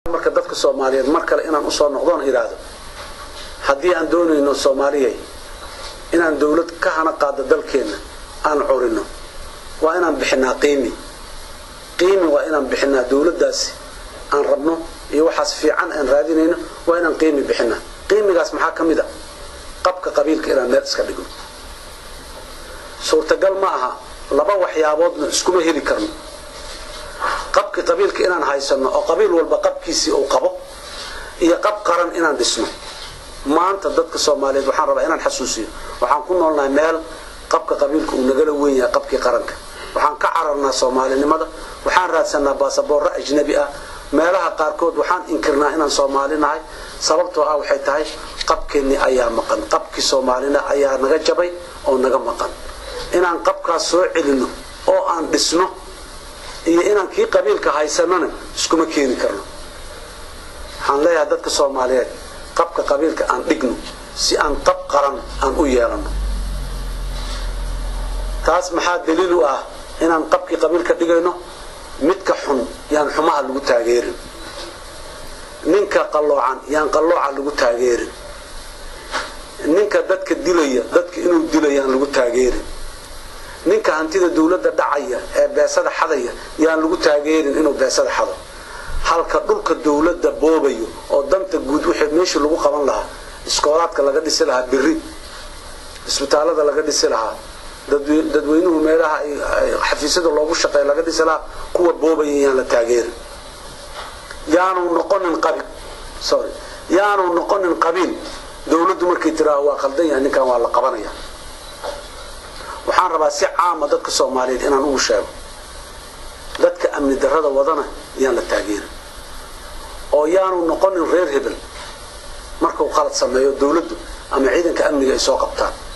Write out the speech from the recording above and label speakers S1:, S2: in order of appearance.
S1: marka dadka soomaaliyeed mar kale inaan usoo noqdoon idhaahdo haddii aan doonayno soomaaliyay inaan dawlad ka hana qaado dalkeenna aan curino waa inaan bixinaa qiimi qiimi waa inaan bixinaa dawladdaasi aan rabno iyo waxaas fiican aan raadinayno waa inaan qiimi bixinaa qiimigaas maxaa ka mid a qabka qabiilka inaan meel iska dhigno suurtagal ma aha laba waxyaaboodna iskuma heli karno qabki qabiilka inaan haysano oo qabiil walba qabkiisii uu qabo iyo qab qaran inaan dhisno maanta dadka soomaaliyeed waxaan rabaa inaan xasuusiyo waxaan ku noolnahay meel qabka qabiilka uu nagala weyn yahay qabkii qaranka waxaan ka cararnaa soomaalinimada waxaan raadsanaa baasaboorro ajnabi ah meelaha qaarkood waxaan inkirnaa inaan soomaali nahay sababtoo ah waxay tahay qabkeennii ayaa maqan qabkii soomaalina ayaa naga jabay oo naga maqan inaan qabkaas soo celinno oo aan dhisno iyo inaan kii qabiilka haysanona iskuma keeni karno waxaan leeyahay dadka soomaaliyeed qabka qabiilka aan dhigno si aan qab qaran aan u yeelano taas maxaa daliil u ah inaan qabkii qabiilka dhigayno midka xun yaan xumaha lagu taageerin ninka qalloocan yaan qallooca lagu taageerin ninka dadka dilaya dadka inuu dilayaan lagu taageerin ninka hantida dawladda dhacaya ee beesada xadaya yaan lagu taageerin inuu beesada xado halka dhulka dawladda boobayo oo danta guud wixii meeshii lagu qaban lahaa iskoolaadka laga dhisi lahaa biri isbitaalada laga dhisi lahaa dadweynuhu meelaha xafiisyada loogu shaqeeya laga dhisi lahaa kuwa boobaya yaan la taageerin yaanu noqonin qabiil sorry yaanu noqonin qabiil dawladdu markay tiraaho waa qaldan yahay ninkan waa la qabanaya waxaan rabaa si caama dadka soomaaliyeed inaan ugu sheego dadka amni darrada wadana yaan la taageerin oo yaanu noqonin reer hebel markuu qalad sameeyo dawladdu ama ciidanka amniga ay soo qabtaan